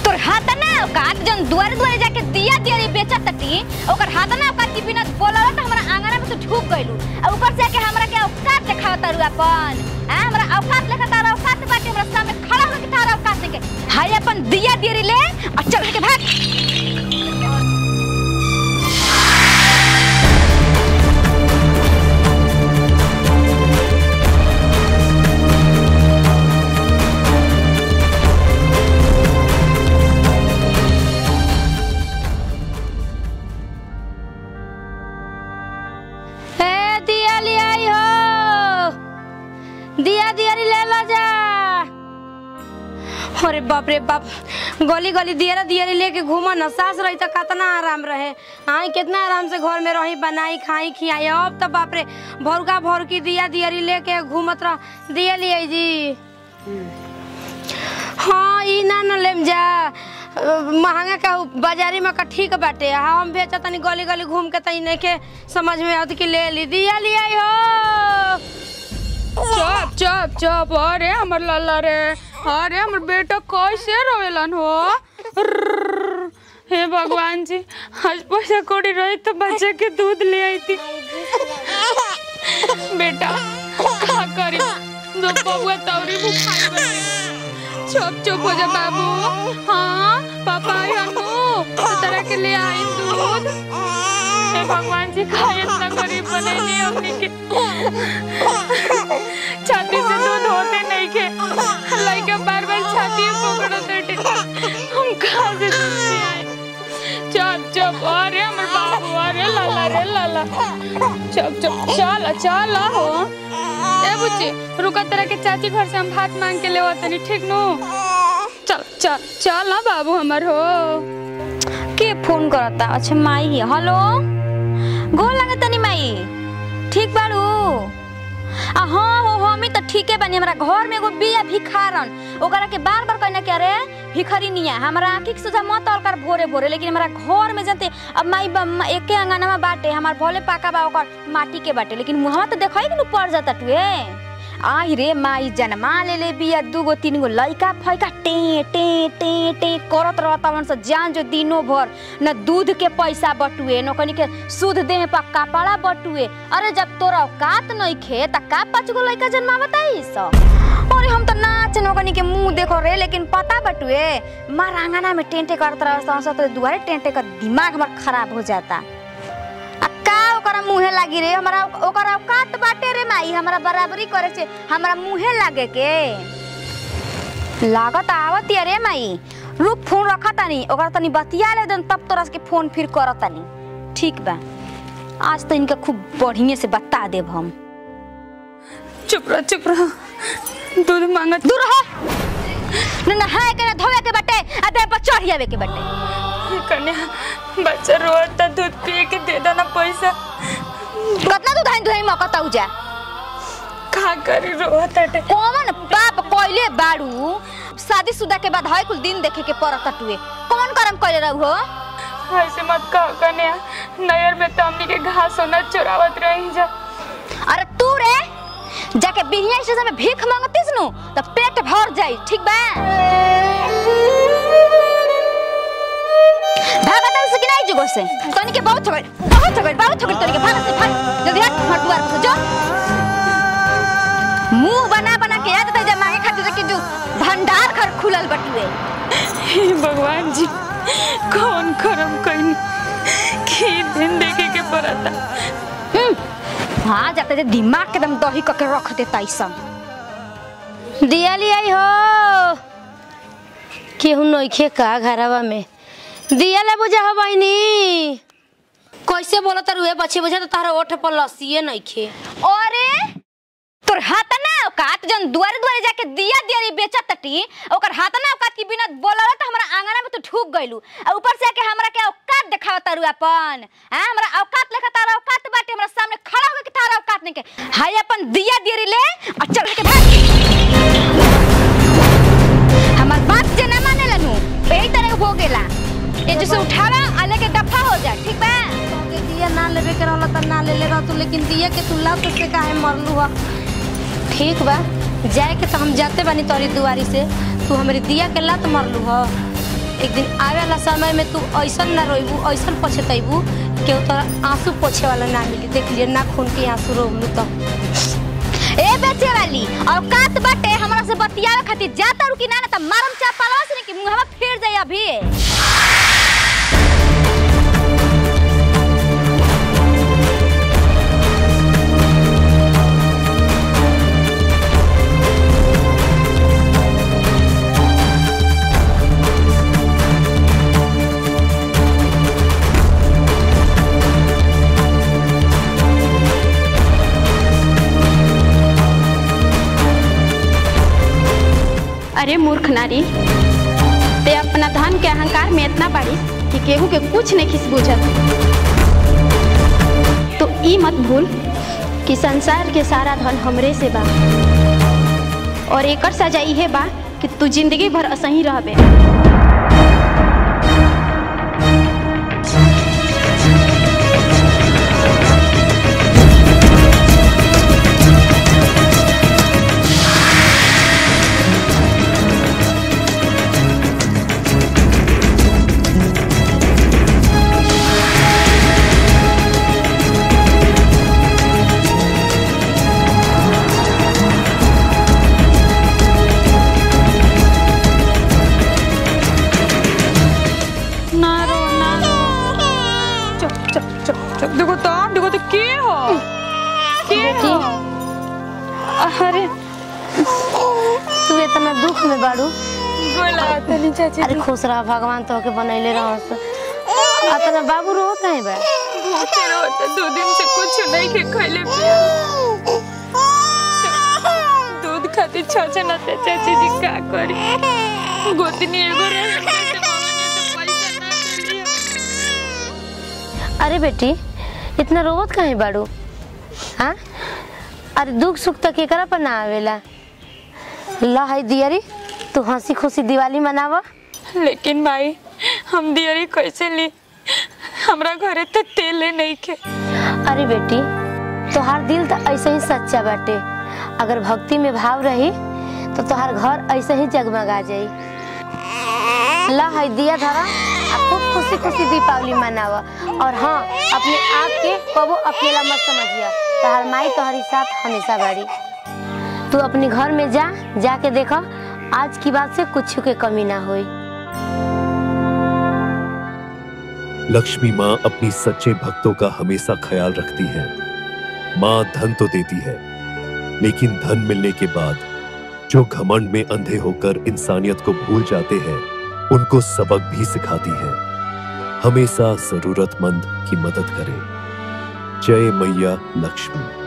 तोर हाथ ना औकात जन दुआरे दुआरे जाके दिया दिया बेचत तटी ओकर हाथ ना औकात की बिना बोलल त हमरा आंगना में तो ढुक गइलू आ ऊपर से के हमरा के औकात देखावत तारू अपन हां हमरा औकात लेखा तारा औकात बाटे हमरा सामने खड़ा होके तारा औकात देखे हाय अपन दिया दिया ले और चल के भाग ए दिया ले आई हो दिया दिया ले ला जा अरे बाप रे बाप गली गली दियरा दियरी लेके घूमा न सास रही तो कितना आराम रहे आई कितना आराम से घर में रही बनाई खाई खियाई अब तो बाप रे भरुका भरुकी दिया दियरी लेके घूमत रह दिया लिए जी हाँ ई ना न लेम जा अ, महंगा का बाजारी में का ठीक बाटे हाँ हम बेचा तनी गली गली घूम के तनी नहीं के समझ में आवत कि ले ली दिया लिया हो चुप चुप चुप अरे हमर लल्ला रे अरे हमर बेटा कैसे रोवेलन हो अर्रर्र। हे भगवान जी आज पैसा कौड़ी रही तो बच्चे के दूध ले आई थी बेटा का करी दो बबुआ तौरी बुखार बने चुप चुप हो जा बाबू हाँ पापा आई हनु तो तरह के ले आई दूध हे भगवान जी खाए इतना गरीब बनेली हमने के छाती से दूध होते नहीं के लड़का बार बार छाती पकड़ो बेटे हम कहाँ से दूध ले आए चुप चुप अरे हमर बाबू अरे लाला रे लाला चुप चुप चल चल हो ए बुच्ची रुका तरह के चाची घर से हम भात मांग के ले तनी ठीक नु चल चल चल ना बाबू हमर हो के फोन करता अच्छा माई है हेलो गोल लगे तनी माई ठीक बाड़ू आ हाँ हो हमी तो ठीके बानी हमरा घर में एगो बिया भिखारन ओकरा के बार बार कहना क्या रे भिखारी निया हमरा आंखी के सोझा मत अलकर भोरे भोरे लेकिन हमरा घर में जानते अब माई बम्मा एके अंगना में बाटे हमार भोले पाका बा ओकर माटी के बाटे लेकिन मुहवा तो देखई कि नु पड़ जाता टुए आई रे माई जन्मा ले ले बिया दूगो तीन गो लइका फैका टे टे टे टे करत रहता से जान जो दिनो भर न दूध के पैसा बटुए न कनी के सूद देह पर कपड़ा बटुए अरे जब तोरा औकात नहीं खे त का पाँच गो लइका जन्मा बताई स अरे हम तो नाच नौकनी के मुंह देखो रे लेकिन पता बटुए मार आंगना में टेंटे करत रहता तो दुआरे टेंटे का दिमाग हमार खराब हो जाता आ का ओकरा मुहे लागी रे हमरा ओकरा औकात बाटे रे माई हमरा बराबरी करे छे हमरा मुहे लागे के लागत आवत या रे माई रुक फोन रखा तानी ओकरा तनी बतिया ले दन तब तोरा के फोन फिर करत तानी ठीक बा आज तो इनका खूब बढ़िया से बता देब हम चुप रह चुप रह दूध मांगत दूर हो न नहाए के न धोए के बटे आ देह पर चढ़ियावे के बटे कन्या बच्चा रोता दूध पिए के दे देना पैसा कतना तू धाइन दुहाई मौका तऊ जा का करी रोता टे कौन बाप कोइले बाड़ू शादीशुदा के बाद हय कुल दिन देखे के पड़त टुए कौन करम कइले रहू हो ऐसे मत कह कन्या नयर में तो हमनी के घास सोना चुरावत रही जा अरे तू रे जाके बिहिया स्टेशन में भीख मांगतीस नु तो पेट भर जाई ठीक बा भागत से कि नहीं जुगो से तनी के बहुत छगड़ बहुत छगड़ बहुत छगड़ तनी के भाग से भाग जल्दी हट हट द्वार पर से जो मुंह बना बना के याद तै मांगे खातिर कि जो भंडार घर खुलल बटुए हे भगवान जी कौन करम कहीं की दिन देखे के पड़ता हम्म, हाँ जाते थे दिमाग के एकदम दही करके रख देता सब दिया लिया हो केहू नइखे का घरवा में दिया ले बुझा हो बहनी कैसे बोला तारू ए बच्चे बुझा तो तारा ओठ पर लसिए नइखे अरे तोर हाथ ना औकात जन दुआरे दुआरे जाके दिया दियारी बेचत तटी ओकर हाथ ना औकात की बिना बोलल त हमरा आंगना में तो ढुक गइलू आ ऊपर से के हमरा के औकात देखाव तारू अपन हां हमरा औकात लेखा तारा औकात बाटे हमरा सामने खड़ा होके के तारा औकात नहीं के हाय अपन दिया दियारी ले और चल के भाग हमार बात जे ना माने लनु यही तरह हो गेला ये जैसे उठावा आ लेके दफा हो जा ठीक बा दिया ना लेवे के रहला त ना ले ले रह तू लेकिन दिया के तू लात से काहे मरलू ह ठीक बा जाए के तो हम जाते बानी तोरी दुआरी से तू हमरी दिया के लात मरलू ह एक दिन आवे वाला समय में तू ऐसन ना रोइबू ऐसन पछतैबू कि तोरा आंसू पोछे वाला ना मिली देख लिए ना खून के आंसू रोबलू तो ए बेचे वाली औकात बाटे हमरा से बतियावे खातिर जाता रुकी ना ना त मारम चापलवा से कि मुंहवा फेर जाई अभी अरे मूर्ख नारी ते अपना धन के अहंकार में इतना बाड़ी कि केहू के कुछ नहीं खिस बुझत तो ई मत भूल कि संसार के सारा धन हमरे से बा और एकर सजा इहे बा कि तू जिंदगी भर असही रहबे ना रो ना रो चुप चुप चुप चुप देखो तो देखो तो के हो के हो अरे तू इतना दुख में बाड़ू गोला तनी चाची अरे खुश रह भगवान तो के बनैले रह अतना बाबू रो कहीं बा भूखे रहो दो दिन से कुछ नहीं के खैले पिया दूध खातिर छछ ना ते चाची जी का करी गोतनी एगो रहे पैसे मांगनी तो पैसा ना देली अरे बेटी इतना रोवत काहे बाड़ू हाँ अरे दुख सुख तक एकरा पर ना आवेला ला है दियरी तू हंसी खुशी दिवाली मनावा लेकिन भाई हम दियरी कैसे ली हमरा घरे तो तेले नहीं के अरे बेटी तोहार दिल तो ऐसे ही सच्चा बाटे अगर भक्ति में भाव रही तो तोहार घर ऐसे ही जगमगा जाई ला है दिया धरा आ खूब खुशी खुशी दीपावली मनावा और हाँ अपने आप के कबो अकेला मत समझिया तोहार माई तोहरी साथ हमेशा बाड़ी तू अपने घर में जा जाके देखो आज की बात से कुछ के कमी ना होई लक्ष्मी माँ अपनी सच्चे भक्तों का हमेशा ख्याल रखती है माँ धन तो देती है लेकिन धन मिलने के बाद जो घमंड में अंधे होकर इंसानियत को भूल जाते हैं उनको सबक भी सिखाती है हमेशा जरूरतमंद की मदद करें जय मैया लक्ष्मी